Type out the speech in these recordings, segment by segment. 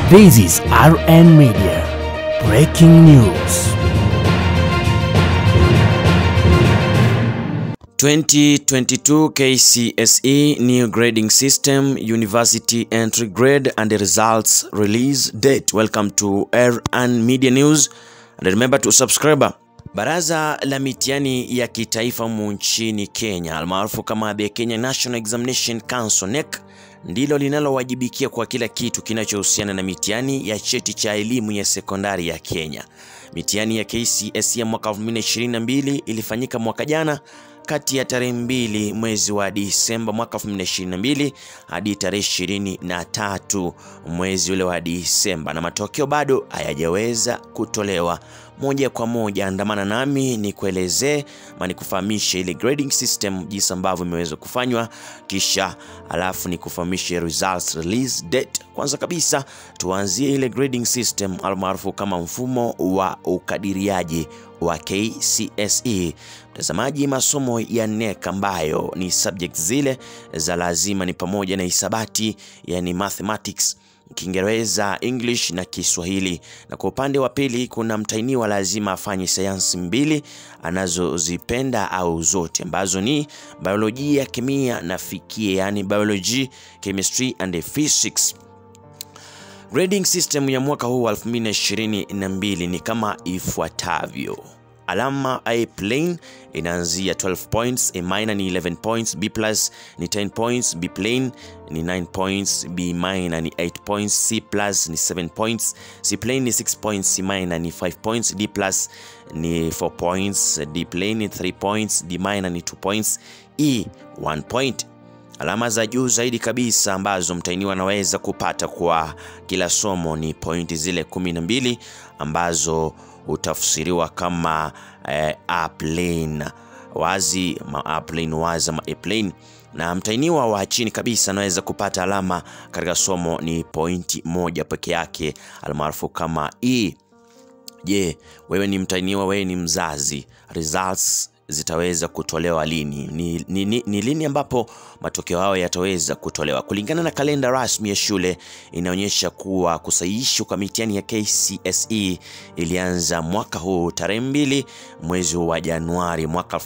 This is RN Media. Breaking news. 2022 KCSE New Grading System University Entry Grade and the Results Release Date. Welcome to RN Media News and remember to subscribe. Baraza la mitihani ya kitaifa humu nchini Kenya almaarufu kama the Kenya National Examination Council NEC ndilo linalowajibikia kwa kila kitu kinachohusiana na mitihani ya cheti cha elimu ya sekondari ya Kenya. Mitihani ya KCSE ya mwaka 2022 ilifanyika mwaka jana kati ya tarehe mbili mwezi wa Disemba mwaka 2022 hadi tarehe ishirini na tatu mwezi ule wa Disemba, na matokeo bado hayajaweza kutolewa moja kwa moja. Andamana nami ni kuelezee ama nikufahamishe ile grading system jinsi ambavyo imeweza kufanywa, kisha alafu nikufahamishe results release date. Kwanza kabisa tuanzie ile grading system almaarufu kama mfumo wa ukadiriaji wa KCSE. Mtazamaji, masomo ya NEC ambayo ni subject zile za lazima ni pamoja na hisabati, yani mathematics, Kiingereza, English na Kiswahili. Na kwa upande wa pili kuna mtahiniwa lazima afanye sayansi mbili anazozipenda au zote ambazo ni biolojia, kemia na fikia, yani biology, chemistry and physics. Grading system ya mwaka huu wa 2022 ni kama ifuatavyo. Alama A plain inaanzia 12 points, A minor ni 11 points, B plus ni 10 points, B plain ni 9 points, B minor ni 8 points, C plus ni 7 points, C plain ni 6 points, C minor ni 5 points, D plus ni 4 points, D plain ni 3 points, D minor ni 2 points, E 1 point. Alama za juu zaidi kabisa ambazo mtahiniwa anaweza kupata kwa kila somo ni pointi zile kumi na mbili ambazo hutafsiriwa kama eh, A plane wazi ma A plane wazi ama A plane, na mtahiniwa wa chini kabisa anaweza kupata alama katika somo ni pointi moja peke yake almaarufu kama E. Je, wewe ni mtahiniwa, wewe ni mzazi, results zitaweza kutolewa lini? Ni, ni, ni, ni lini ambapo matokeo hayo yataweza kutolewa? Kulingana na kalenda rasmi ya shule inaonyesha kuwa kusahihishwa kwa mitihani ya KCSE ilianza mwaka huu tarehe mbili mwezi wa Januari mwaka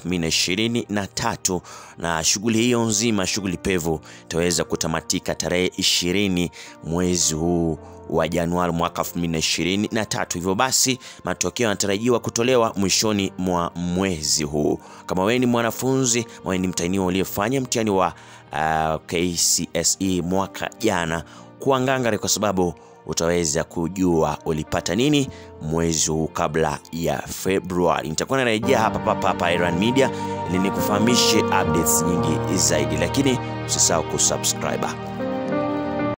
2023 na shughuli hiyo nzima, shughuli pevu itaweza kutamatika tarehe ishirini mwezi huu wa Januari mwaka 2023. Hivyo basi matokeo yanatarajiwa kutolewa mwishoni mwa mwezi huu. Kama wewe ni mwanafunzi, wewe ni mtahiniwa uliyefanya mtihani wa uh, KCSE mwaka jana, kuwa ngangari kwa sababu utaweza kujua ulipata nini mwezi huu kabla ya Februari. Nitakuwa narejea hapa papa hapa Iran Media ili nikufahamishe updates nyingi zaidi, lakini usisahau kusubscribe.